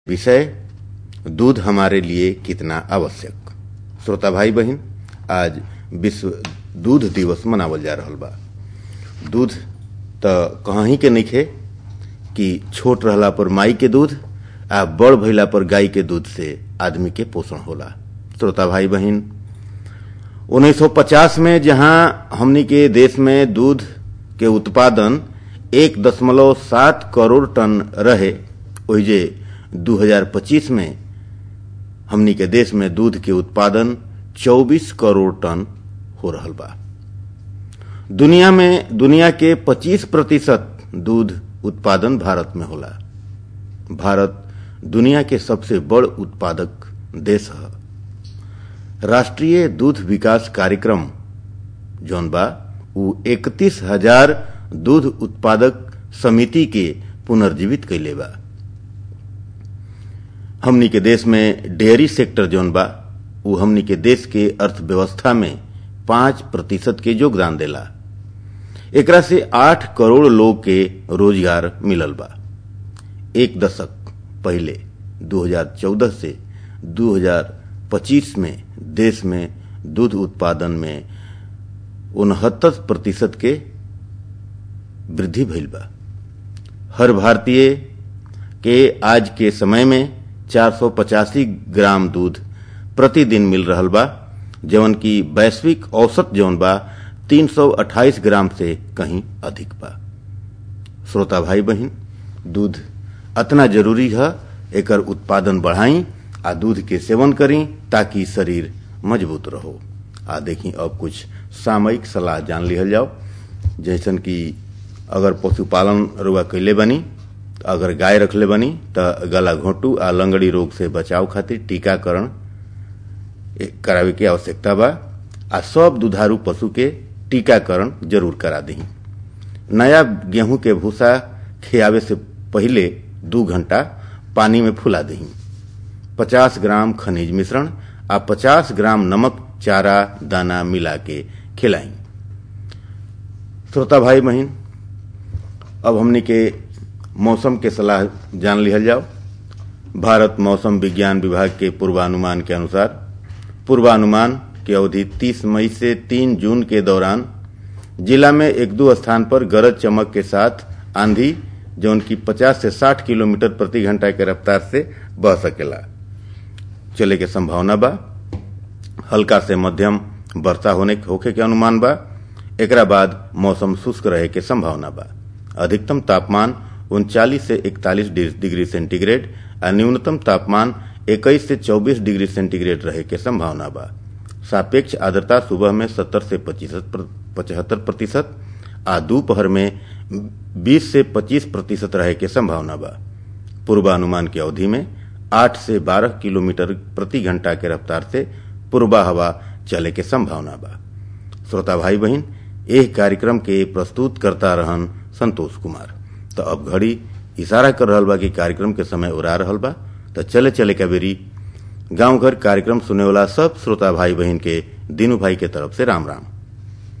विषय दूध हमारे लिए कितना आवश्यक श्रोता भाई बहन आज विश्व दूध दिवस मनावल जा रहल बा दूध त कहीं के नइखे कि छोट रहला पर माई के दूध आ बड़ भइला पर गाय के दूध से आदमी के पोषण होला श्रोता भाई बहन 1950 में जहां हमनी के देश में दूध के उत्पादन एक दशमलव सात करोड़ टन रहे ओहिजे 2025 में हमनी के देश में दूध के उत्पादन 24 करोड़ टन हो रहल बा दुनिया में दुनिया के 25 प्रतिशत दूध उत्पादन भारत में होला भारत दुनिया के सबसे बड़ उत्पादक देश है राष्ट्रीय दूध विकास कार्यक्रम जौन बा उ इकतीस हजार दूध उत्पादक समिति के पुनर्जीवित कैले बा हमनी के देश में डेयरी सेक्टर जौन बा उ हमनी के देश के अर्थव्यवस्था में पांच प्रतिशत के योगदान देला एकरा से आठ करोड़ लोग के रोजगार मिलल बा एक दशक पहले 2014 से 2025 में देश में दूध उत्पादन में उनहत्तर प्रतिशत के वृद्धि भइल बा हर भारतीय के आज के समय में 485 ग्राम दूध प्रतिदिन मिल रहल बा जवन की वैश्विक औसत जौन बा 328 ग्राम से कहीं अधिक बा श्रोता भाई बहन दूध अतना जरूरी है एकर उत्पादन बढ़ाई आ दूध के सेवन करी ताकि शरीर मजबूत रहो आ देखी अब कुछ सामयिक सलाह जान लिहल जाओ जैसन कि अगर पशुपालन रुआ कैले बनी अगर गाय रखले बनी त गला घोटू आ लंगड़ी रोग से बचाव खातिर टीकाकरण करावे के आवश्यकता बा आ सब दुधारू पशु के टीकाकरण जरूर करा दी नया गेहूं के भूसा खियावे से पहले दू घंटा पानी में फुला दी 50 ग्राम खनिज मिश्रण आ 50 ग्राम नमक चारा दाना मिला के खिलाई श्रोता भाई बहन अब हमने के मौसम के सलाह जान लिहल जाओ भारत मौसम विज्ञान विभाग के पूर्वानुमान के अनुसार पूर्वानुमान की अवधि 30 मई से 3 जून के दौरान जिला में एक दो स्थान पर गरज चमक के साथ आंधी जौन की 50 से 60 किलोमीटर प्रति घंटा के रफ्तार से बह सकेला चले के संभावना बा हल्का से मध्यम वर्षा होने होखे के अनुमान बा एकरा बाद मौसम शुष्क रहे के संभावना बा अधिकतम तापमान उनचालीस से इकतालीस डिग्री सेंटीग्रेड और न्यूनतम तापमान 21 से 24 डिग्री सेंटीग्रेड रहे के संभावना बा सापेक्ष आर्द्रता सुबह में 70 से पचहत्तर प्रतिशत आ दोपहर में 20 से 25 प्रतिशत रहे के संभावना बा पूर्वानुमान की अवधि में 8 से 12 किलोमीटर प्रति घंटा के रफ्तार से पूर्वा हवा चले के संभावना बा श्रोता भाई बहन एह कार्यक्रम के प्रस्तुत करता रहन संतोष कुमार तो अब घड़ी इशारा कर रहल बा कि कार्यक्रम के समय उड़ा रहल बा तो चले चले का बेरी गांव घर कार्यक्रम सुने वाला सब श्रोता भाई बहन के दीनू भाई के तरफ से राम राम